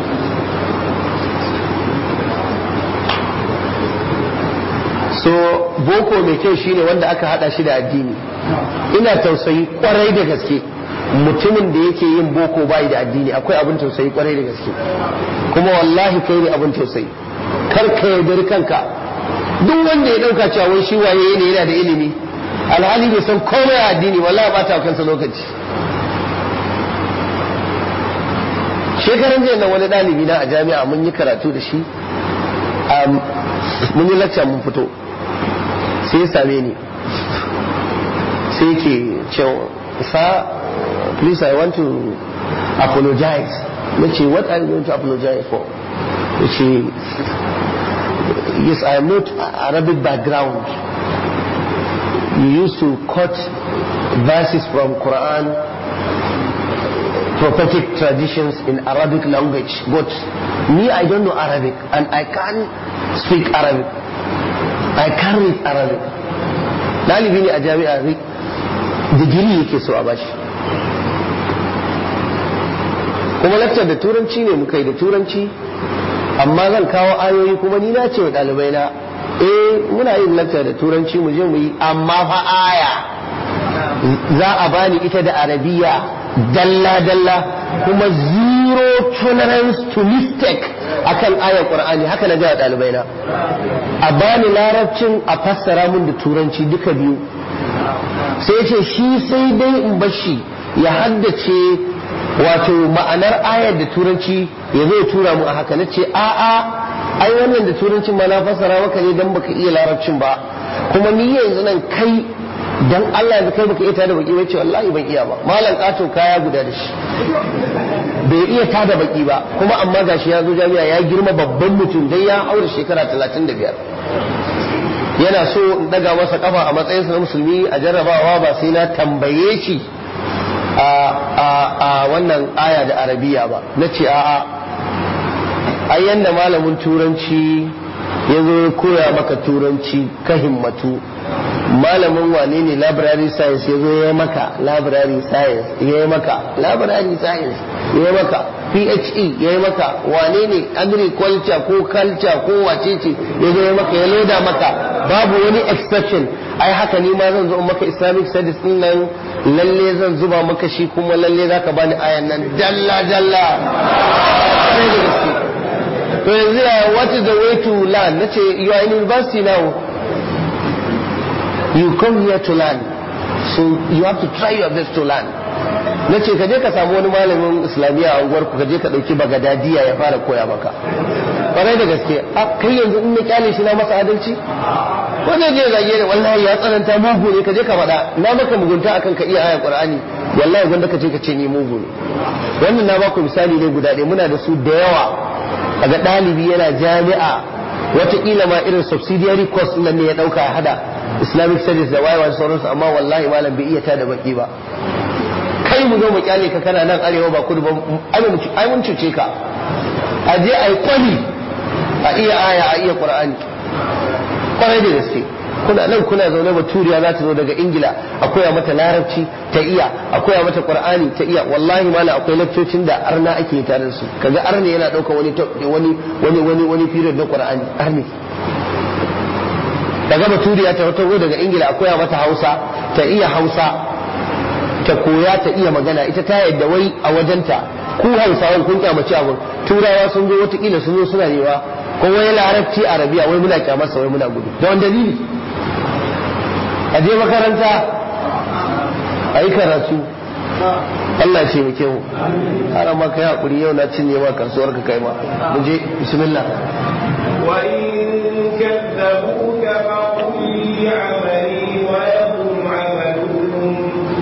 so boko mai kyau shine wanda aka hada shi da addini ina tausayi kwarai da gaske mutumin da yake yin boko bai da addini akwai abin tausayi kwarai da gaske kuma wallahi kai ne abin tausayi kar ka yaudari kanka duk wanda ya dauka cewa wai shi waye ne yana da ilimi alhali bai san komai a addini wallahi ba ta kansa lokaci shekaran jiya nan wani ɗalibi na a jami'a mun yi karatu da shi mun yi lacca mun fito sai ya same ni sai ke cewa sa please I want to apologize na ce what are you going to apologize for ya ce yes I am not Arabic background you used to quote verses from Quran prophetic traditions in Arabic language but me I don't know Arabic and I can't speak Arabic I can't read Arabic ɗalibi ne a jami'a digiri yake so a bashi kuma lakcar da turanci ne muka yi da turanci amma zan kawo ayoyi kuma ni na ce wa ɗalibai na eh muna yin lakcar da turanci mu je mu yi amma fa aya za a bani ita da arabiya dalla-dalla kuma zero tolerance to mistake akan ayar qur'ani haka na ga ɗalibai na a bani larabcin a fassara mun da turanci duka biyu sai ce shi sai dai in bashi ya haddace wato ma'anar ayar da turanci ya zai tura mu a haka na ce a'a ai wannan da turancin ma na fassara maka ne dan baka iya larabcin ba kuma ni yanzu nan kai dan Allah yanzu kai baka iya tada baki ba ce wallahi ban iya ba malam kato kaya guda da shi bai iya tada baki ba kuma amma gashi ya zo jami'a ya girma babban mutum dai ya aure shekara 35 yana so in daga masa kafa a matsayinsa na musulmi a jarrabawa ba sai na tambaye shi a wannan aya da arabiya ba na ce a'a ai yanda malamin turanci ya zo ya koya maka turanci ka himmatu malamin wane ne library science ya zo ya maka library science ya yi maka library science ya yi maka PHE ya yi maka wane ne agriculture ko culture ko wacece ya zo ya maka ya loda maka babu wani exception ai haka ni ma zan zo maka islamic studies din nan lalle zan zuba maka shi kuma lalle zaka bani ayan nan dalla dalla to yanzu ya what is the way to learn nace you are in university now you come here to learn so you have to try your best to learn na ce ka je ka samu wani malamin islamiyya a unguwar ku ka je ka dauki bagadadiya ya fara koya maka kwarai da gaske a kai yanzu in na kyale shi na masa adalci ko zai je zage da wallahi ya tsananta mugu ne ka je ka faɗa na maka mugunta akan ka iya aya qur'ani wallahi gwanda ka je ka ce ni mugu ne wannan na baku misali ne guda ɗaya muna da su da yawa kaga ɗalibi yana jami'a wataƙila ma irin subsidiary course nan ne ya ɗauka ya hada islamic studies da wayewa sauransu amma wallahi malam bai iya tada baki ba kai mu zo mu kyale ka kana nan arewa ba kudu ba ai mun cuce ka a je a yi kwali a iya aya a iya qur'ani kwarai da gaske kuna nan kuna zaune baturiya za ta zo daga ingila a koya mata larabci ta iya a koya mata qur'ani ta iya wallahi mala akwai lakcocin da arna ake tare da su kaga arne yana ɗaukar wani wani wani wani wani period na qur'ani arne daga baturiya ta wata daga ingila a koya mata hausa ta iya hausa ta koya ta iya magana ita ta yadda wai a wajenta ku hausawan kun kyamaci abun turawa sun zo watakila sun zo suna newa ko wai larabci arabiya wai muna kyamarsa wai muna gudu da wani dalili a je makaranta a yi karatu Allah ce muke mu har ma kai hakuri yau na cinye ma kasuwar ka kai ma mu je bismillah wa in kadzabuka fa qul li amali wa yakum amalukum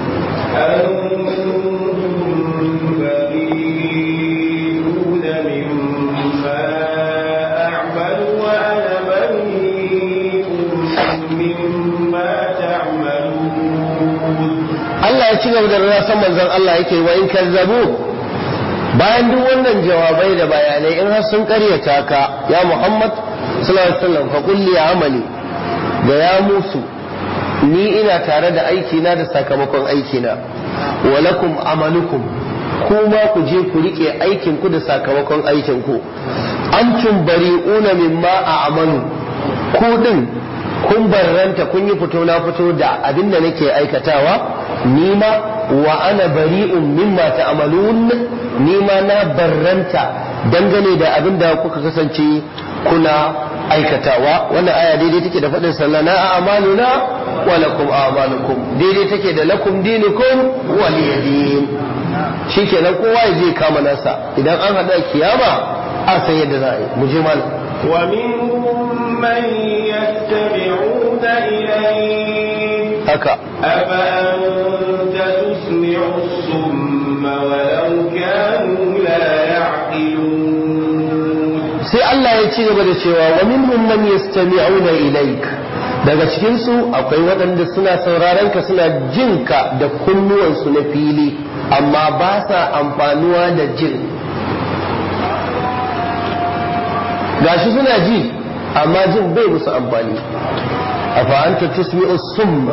antum bari'una mimma a'malu wa ana bari'un mimma ta'malun Allah ya ci gaba da rasan manzon Allah yake wa in kazzabu bayan duk wannan jawabai da bayanai in har sun karyata ka ya Muhammad sallallahu alaihi wasallam fa qul li amali da ya musu ni ina tare da aiki na da sakamakon aiki na wa lakum amalukum kuma ku je ku rike aikin ku da sakamakon aikin ku antum bari'una mimma a'malu ku din kun barranta kun yi fito na fito da abin da nake aikatawa nima wa ana bari'un mimma ta'malun nima na barranta dangane da abin da kuka kasance kuna aikatawa wannan aya daidai take da faɗin sallana a amaluna wa lakum a'malukum daidai take da lakum dinukum waliyadin shikenan kowa ya je kama nasa idan an haɗa kiyama a san yadda za a yi mu je malam ومنهم من يستمعون إليك haka أفأنت تسمع الصم ولو كانوا لا يعقلون sai Allah ya ci gaba da cewa wa minhum man yastami'una ilaik daga cikin su akwai waɗanda suna sauraron ka suna jin ka da kunnuwansu na fili amma ba sa amfanuwa da jin gashi suna ji amma jin bai musu amfani afa anta tusmi'u summa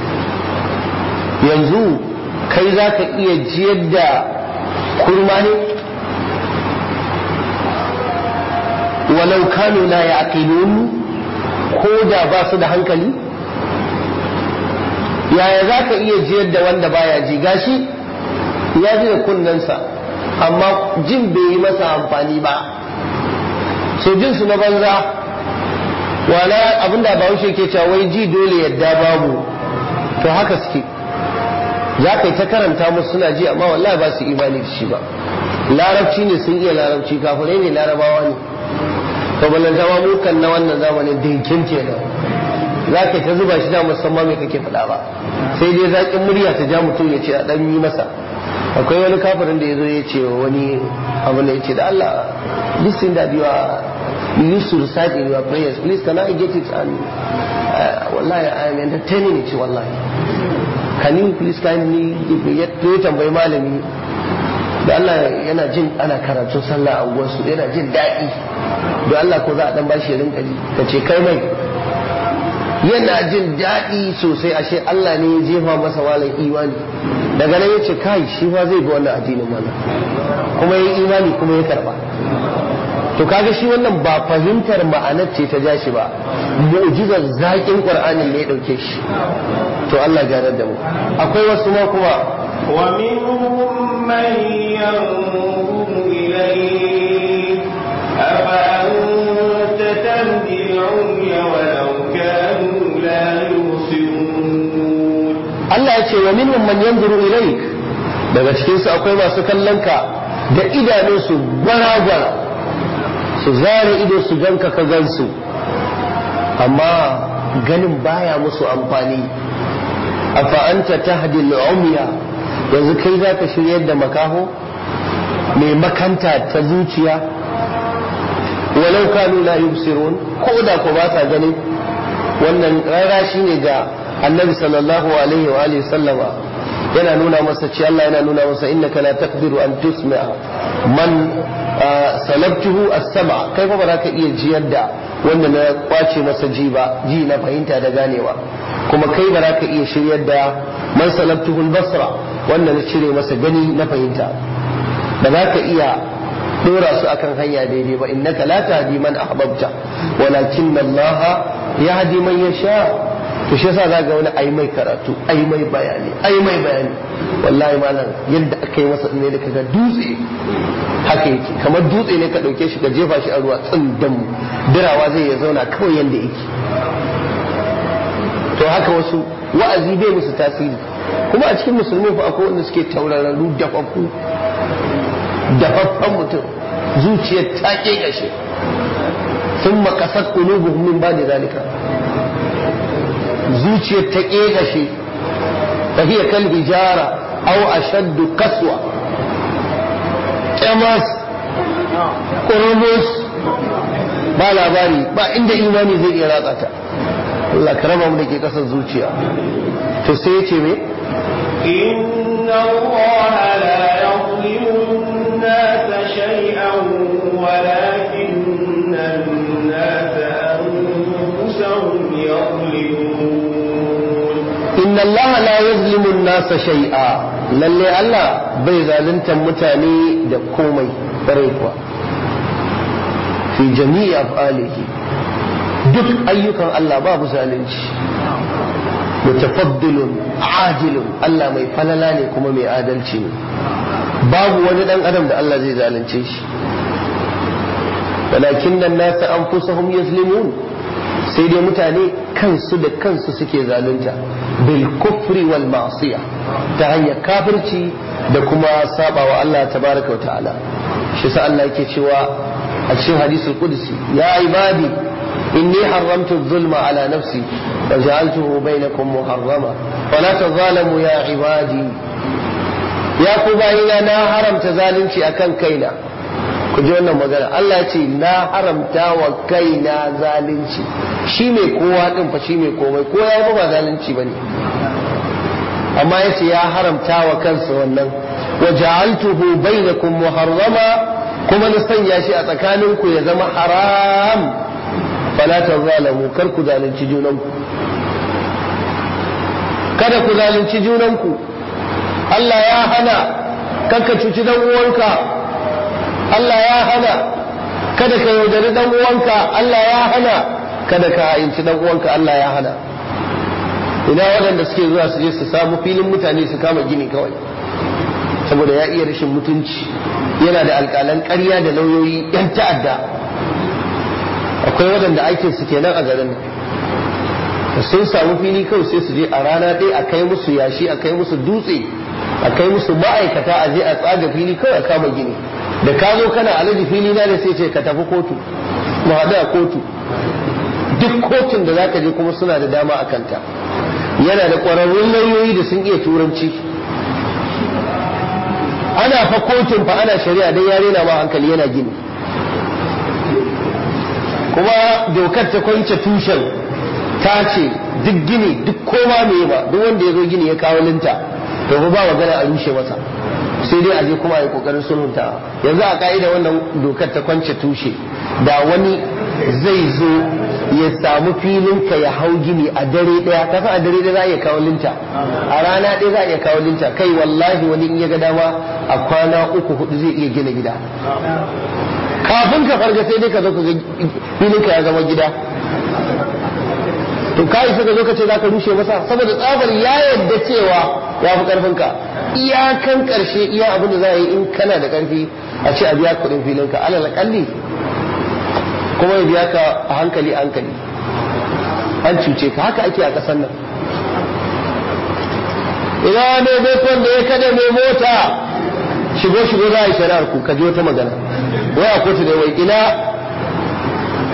yanzu kai za ka iya jiyar da kurma ne walau kanu la yaqilun ko da ba su da hankali yaya za ka iya jiyar da wanda baya ji gashi ya ji da kunnensa amma jin bai yi masa amfani ba so jin su na banza wala abinda bahaushe ke cewa wai ji dole yadda babu to haka suke za ka yi ta karanta musu suna ji amma wallahi ba su imani da shi ba larabci ne sun iya larabci kafirai ne larabawa ne to ballan zama mukan na wannan zamanin dinkin kenan za ka ta zuba shi da musamman mai kake faɗa ba sai dai zaƙin murya ta ja mutum ya ce a ɗan yi masa akwai wani kafirin da ya zo ya ce wa wani abu da ya ce da Allah this thing that you are you used to recite in your prayers please can I get it and uh, wallahi I am entertaining it wallahi can you please kindly give me yet to tambayi malami da Allah yana jin ana karatun sallah a unguwarsu yana jin daɗi da Allah ko za a dan bashi rinka ji ka ce kai mai yana jin daɗi sosai ashe Allah ne ya jefa masa walan imani daga nan ya ce kai shi fa zai bi wannan addinin mana kuma ya imani kuma ya karba to kaga shi wannan ba fahimtar ma'anar ce ta ja shi ba mu'jizar zaƙin qur'anin ne ya dauke shi to Allah ganar da mu akwai wasu ma kuma ومنهم من ينظر إليك أفأنت تهدي العمي ولو كانوا لا يبصرون Allah ya ce wa minhum man yanzuru ilaik daga cikin su akwai masu kallon ka da idanunsu gwara-gwara su su zare ido su ganka ka gansu amma ganin baya musu amfani afa anta tahdi al-umya yanzu kai zaka shiryar da makaho mai makanta ta zuciya walau kanu la yubsirun ko da ko ba sa gani wannan rara shine ga annabi sallallahu alaihi wa alihi sallama yana nuna masa ce Allah yana nuna masa innaka la taqdiru an tusmi'a man salabtuhu as-sam'a kai fa ba za ka iya jiyar da wanda na kwace masa ji ba ji na fahimta da ganewa kuma kai ba za ka iya shiryar da man salabtuhu al-basra wanda na cire masa gani na fahimta ba za ka iya dora su akan hanya daidai ba innaka la tahdi man ahbabta walakin Allah yahdi man yasha to shi yasa zaga wani ai mai karatu ai mai bayani ai mai bayani wallahi malam yadda aka yi masa ne da kaga dutse haka yake kamar dutse ne ka dauke shi ka jefa shi a ruwa tsindam dirawa zai ya zauna kawai yanda yake to haka wasu wa'azi bai musu tasiri kuma a cikin musulmi fa akwai wanda suke taurararru dafaffu dafaffen mutum zuciyar ta kashe sun makasar ƙulubuhum min ba da zalika zuciyar ta kashe ta hiya kal hijara aw ashaddu kaswa ƙyamas ƙurmus ba labari ba inda imani zai iya ratsa ta Allah ka raba mu da ke ƙasar zuciya to sai ya ce me إن الله لا يظلم الناس شيئا ولكن الناس أنفسهم يظلمون inna Allah la yazlimu an-nasa shay'a lalle Allah bai zalunta mutane da komai bare kuwa fi jami'i af'alihi duk ayyukan Allah babu zalunci mutafaddilun ajilun Allah mai falala ne kuma mai adalci ne babu wani dan adam da Allah zai zalunce shi walakin nan nasa anfusahum yazlimun sai dai mutane kansu da kansu suke zalunta bil kufri wal ma'siya ta hanyar kafirci da kuma sabawa Allah tabaraka wa ta'ala shi sa Allah yake cewa a cikin hadisul qudsi ya ibadi inni haramtu zulma ala nafsi wa ja'altuhu bainakum muharrama fala tazalamu ya ibadi ya ku bayina na haramta zalunci akan kaina ku ji wannan magana Allah ce na haramta wa kaina zalunci shi mai kowa din fa shi mai komai ko ya ba zalunci bane amma yace ya haramta wa kansa wannan wa ja'altuhu bainakum muharrama kuma na sanya shi a tsakaninku ya zama haram fala tazalamu kar ku zalunci junanku kada ku zalunci junanku Allah ya hana kanka cuci dan uwanka Allah ya hana kada ka yaudari dan uwanka Allah ya hana kada ka ha'inci dan uwanka Allah ya hana ina waɗanda suke zuwa su je su samu filin mutane su kama gini kawai saboda ya iya rashin mutunci yana da alƙalan ƙarya da lauyoyi yan ta'adda akwai waɗanda aikin su kenan a garin sun samu fili kawai sai su je a rana ɗaya a kai musu yashi a kai musu dutse a kai musu ma'aikata a je a tsaga fili kawai a kama gini da ka zo kana alaji fili na da sai ce ka tafi kotu mu haɗu a kotu duk kotun da zaka je kuma suna da dama a kanta yana da ƙwararrun lauyoyi da sun iya turanci ana fa kotun fa ana shari'a dan yare na ma hankali yana gini kuma dokar ta kwance tushen ta ce duk gini duk koma me ba duk wanda ya zo gini ya kawo linta to ba magana a rushe masa sai dai a je kuma a yi kokarin sulhunta yanzu a ka'ida wannan dokar ta kwance tushe da wani zai zo ya samu filin ka ya hau gini a dare daya ka san a dare daya za a iya kawo linta a rana daya za a iya kawo linta kai wallahi wani in ya ga dama a kwana uku hudu zai iya gina gida kafin ka farga sai dai ka zo ka ga filin ka ya zama gida to kai suka zo ka ce zaka rushe masa saboda tsabar ya yadda cewa ya fi karfin ka iyakan karshe iya abin da za a yi in kana da karfi a ce a biya kuɗin filin ka alal kalli kuma ya biya ka a hankali hankali an cuce ka haka ake a ƙasar nan ina ne bekon da ya kada mai mota shigo shigo za a yi shari'ar ku ka ji wata magana wai a kotu da wai ina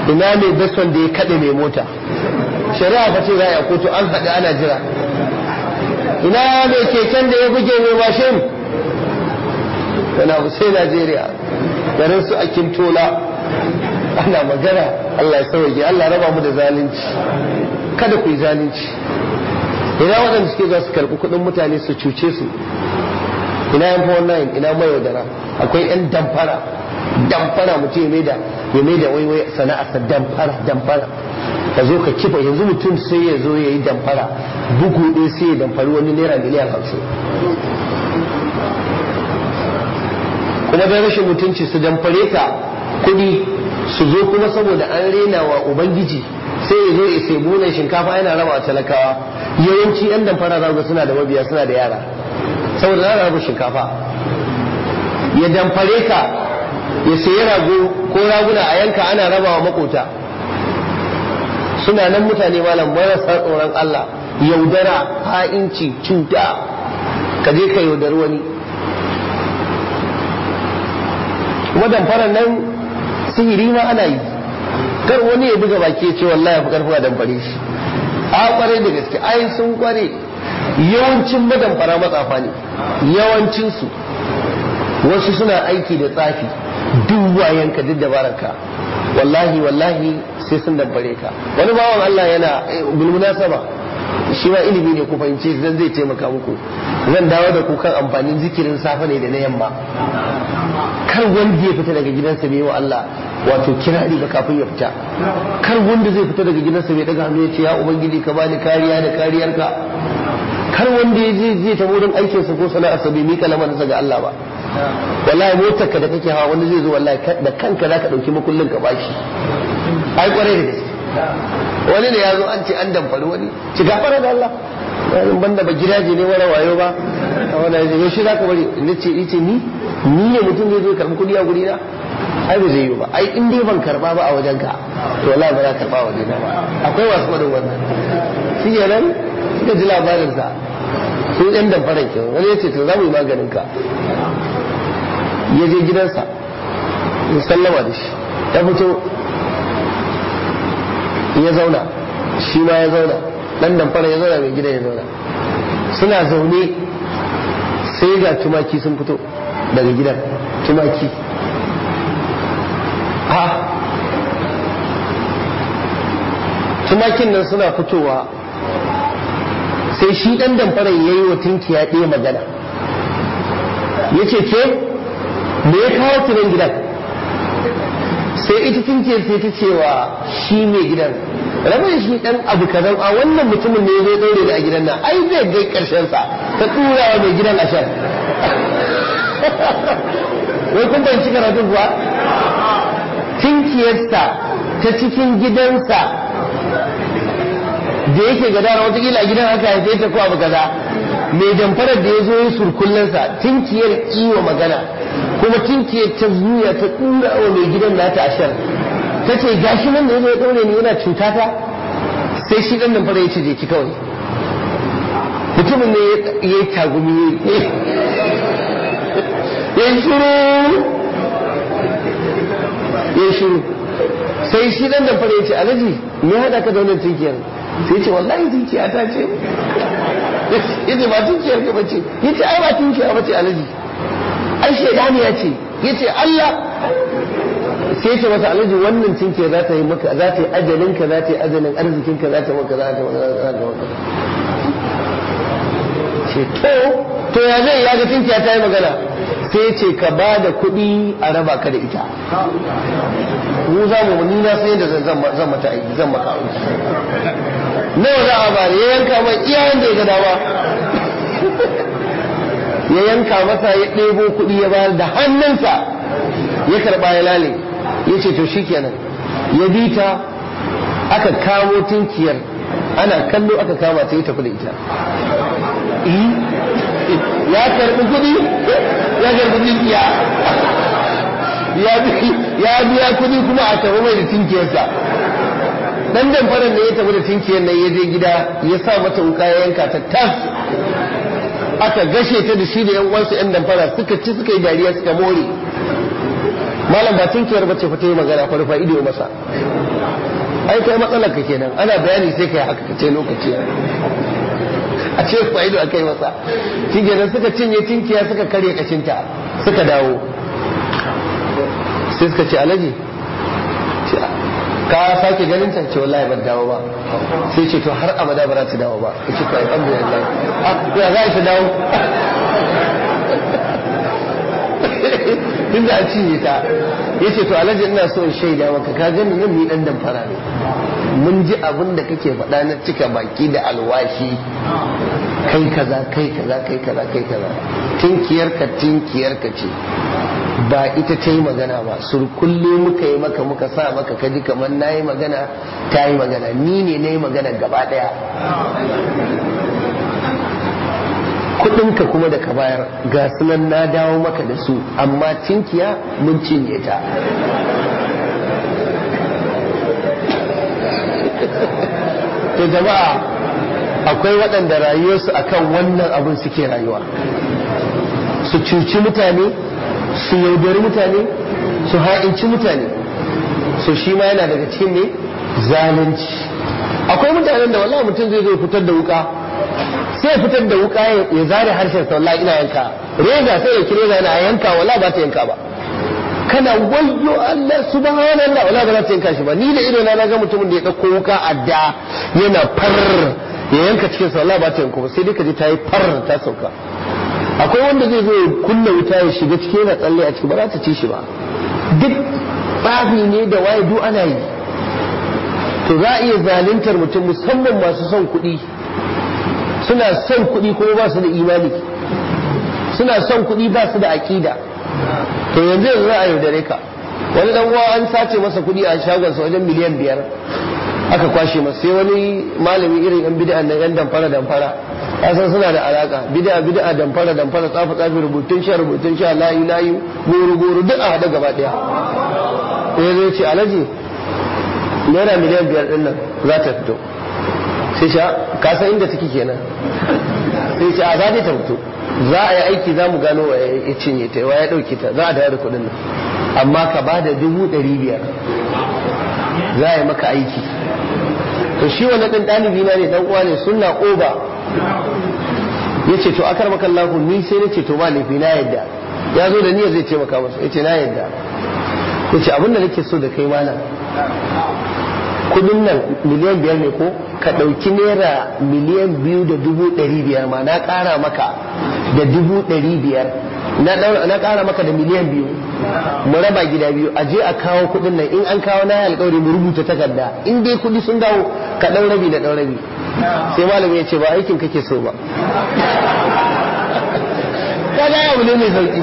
ina mai beson da ya kaɗe mai mota shari'a fa ce za a kotu an haɗu ana jira ina mai keken da ya buge mai mashin yana sai najeriya garin su a kintola ana magana allah ya sauke allah raba mu da zalunci kada ku yi zalunci ina waɗanda suke za su karɓi kuɗin mutane su cuce su ina yan fawon nayin ina mayaudara akwai yan damfara damfara mutum ya maida ya maida waiwai sana'arsa damfara damfara ka zo ka kifa yanzu mutum sai ya zo ya yi damfara bugu ɗaya sai ya damfari wani naira miliyan hamsin kuma da rashin mutunci su damfare ka kuɗi su zo kuma saboda an rena wa ubangiji sai ya zo ya sai bunan shinkafa yana raba wa talakawa yawanci yan damfara za suna da mabiya suna da yara saboda za rabu shinkafa ya damfare ka ya sayi rago ko raguna a yanka ana raba wa makota suna nan mutane malam marasa tsoron Allah yaudara ha'inci cuta ka je ka yaudari wani kuma damfarar nan sihiri ma ana yi kar wani ya buga baki ya ce wallahi fi karfi a damfare shi a kware da gaske ai sun kware yawancin madamfara matsafa ne yawancinsu wasu suna aiki da tsafi duk wayanka duk dabararka wallahi wallahi sai sun damfare ka wani bawan Allah yana bilmunasaba shi ma ilimi ne ku fahimce zan zai taimaka muku zan dawo da ku kan amfanin zikirin safe ne da na yamma kar wanda ya fita daga gidansa bai wa Allah wato kirari ba kafin ya fita kar wanda zai fita daga gidansa bai daga hannu ya ce ya ubangiji ka bani kariya da kariyarka kar wanda ya je zai ta wurin aikinsa ko sana'arsa bai mika lamarinsa ga Allah ba wallahi motar ka da kake hawa wanda zai zo wallahi da kanka zaka dauki makullin ka bashi ai kwarai da gaske wani ne ya zo an ce an damfari wani ci gafara da Allah wani banda ba gidaje ne wani wayo ba a wani ya ce shi zaka bari ni ce ice ni ni ne mutum zai zo karbi kudi a guri na ai ba zai yi ba ai in dai ban karba ba a wajen ka to wallahi ba za ka karba wajen na ba akwai wasu faɗin wannan shi kenan suka ji labarinsa sun yan damfaran ke wani ya ce to za mu yi maganin ka ya je gidansa ya sallama da shi ya fito ya zauna shi ma ya zauna dan damfara ya zauna mai gidan ya zauna suna zaune sai ga tumaki sun fito daga gidan tumaki ha tumakin nan suna fitowa sai shi dan damfaran ya yi wa tunkiya ɗaya magana ya ce ke me ya kawo tunan gidan sai ita tunkiyar sai ta cewa shi mai gidan rabu da shi dan abu kazan a wannan mutumin ne zai daure da a gidan nan ai zai gai karshen sa ta tura wa mai gidan a shan wai kun ban cika karatu kuwa tunkiyarsa ta cikin gidansa da yake gadara watakila a gidan haka haife ta ko abu kaza mai damfarar da ya zo yi surkullensa tinkiyar kiwa magana kuma tinkiyar ta zuya ta tura wa mai gidan nata a shan ta ce gashi nan da ya zo ya ɗaure ni yana cuta ta sai shi ɗan damfara ya ce je ki kawai mutumin ne ya yi tagumi ya yi shuru ya yi shuru sai shi ɗan damfara ya ce alaji me haɗa ka da wannan tinkiyar sai ce wallahi tinkiya ta ce yace ba tunkiyar ka bace yace ai ba tunkiya bace alaji ai shaidani ya ce yace Allah sai yace masa alaji wannan tunkiyar za ta yi maka za ta yi ajalin ka za ta yi ajalin arzikin ka za ta maka za ta maka ce to to ya zai ya ga tunkiya ta yi magana sai ce ka ba da kuɗi a raba ka da ita mu za mu ni na sai da zan mata aiki zan maka aiki nawa za a bari ya yanka mai iyayen da ya ga dama ya yanka masa ya ɗebo kuɗi ya bayar da hannunsa ya karɓa ya lale ya ce to shikenan ya bi ta aka kamo tinkiyar ana kallo aka kama ta yi tafi da ita ya karɓi kuɗi ya karɓi tinkiya ya biya kuɗi kuma a tafi mai da tinkiyarsa dan damfarar da ya tafi da tinkiyar nan ya je gida ya sa mata wuka ya yanka ta tas aka gashe ta da shi da yan uwansa yan damfara suka ci suka yi dariya suka more malam ba tinkiyar bace fa ta yi magana fa rufa ido masa ai kai matsalar ka kenan ana bayani sai kai haka kace lokaci a ce fa ido akai masa shi kenan suka cinye tinkiya suka karye kashinta suka dawo sai suka ce alaji ka sake ganin ta ce wallahi ban dawo ba sai ce to har abada ba za ta dawo ba ce to alhamdulillah ya za ta dawo tunda a cinye ta ya ce to alhaji ina so in shaida maka ka gani nan ni dan damfara ne mun ji abin da kake faɗa na cika baki da alwashi kai kaza kai kaza kai kaza kai kaza tinkiyar ka tinkiyar ka ce ba ita ta yi magana ba surkulle muka yi maka muka sa maka kaji kamar na yi magana ta yi magana ni ne na yi magana gaba ɗaya kudinka kuma da ka bayar ga sunan na dawo maka da su amma tinkiya mun cinye ta to jama'a akwai waɗanda rayuwarsu akan wannan abin suke rayuwa su cuci mutane su yaudari mutane su ha'inci mutane so shi ma yana daga cikin ne zalunci akwai mutanen da wallahi mutum zai zo fitar da wuka sai ya fitar da wuka ya zare harshen sa wallahi ina yanka reza sai ya kire yana yanka wallahi ba ta yanka ba kana wayyo Allah subhanallah wallahi ba za ta yanka shi ba ni da ido na ga mutumin da ya dauko wuka adda yana far ya yanka cikin sa wallahi ba ta yanka ba sai dai ka ji ta yi far ta sauka akwai wanda zai zo ya kunna wuta ya shiga cikin yana tsalle a ciki ba za ta ci shi ba duk tsafi ne da waye duk ana yi to za a iya zaluntar mutum musamman masu son kuɗi suna son kuɗi kuma ba su da imani suna son kuɗi ba su da aƙida to yanzu yanzu za a yaudare ka wani dan uwa an sace masa kuɗi a shagonsa wajen miliyan biyar aka kwashe masa sai wani malami irin yan bid'a nan yan damfara damfara san suna da alaka bid'a bid'a damfara damfara tsafa tsafi rubutun sha rubutun sha layu layu goro goro duk a hada gaba daya sai zai ce alaji naira miliyan biyar din nan za ta fito sai sha ka san inda take kenan sai ce a za ta fito za a yi aiki za mu gano wa ya cinye ta wa ya dauke ta za a dawo da kuɗin nan amma ka ba da dubu ɗari biyar za a yi maka aiki to shi wannan ɗan ɗalibi na ne ɗan uwa ne sunna oba ya ce to akar maka lahu ni sai na ce to ba laifi na yadda ya zo da niyyar zai taimaka masa ya ce na yadda ya ce abin da nake so da kai malam kudin nan miliyan biyar ne ko ka ɗauki naira miliyan biyu da dubu ɗari biyar ma na ƙara maka da dubu ɗari biyar na ƙara maka da miliyan biyu mu raba gida biyu a je a kawo kudin nan in an kawo na alƙawari mu rubuta takarda in dai kudi sun dawo ka ɗau rabi da ɗau rabi sai malami ya ce ba aikin kake so ba kaga abu ne mai sauki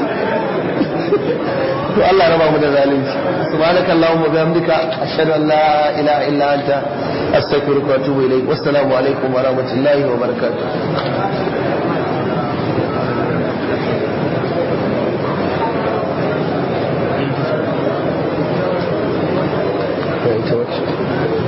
to Allah raba mu da zalunci subhanaka allahumma bihamdika ashhadu an la ilaha illa anta astaghfiruka wa atubu ilayk wassalamu alaikum wa rahmatullahi wa barakatuh Thank you.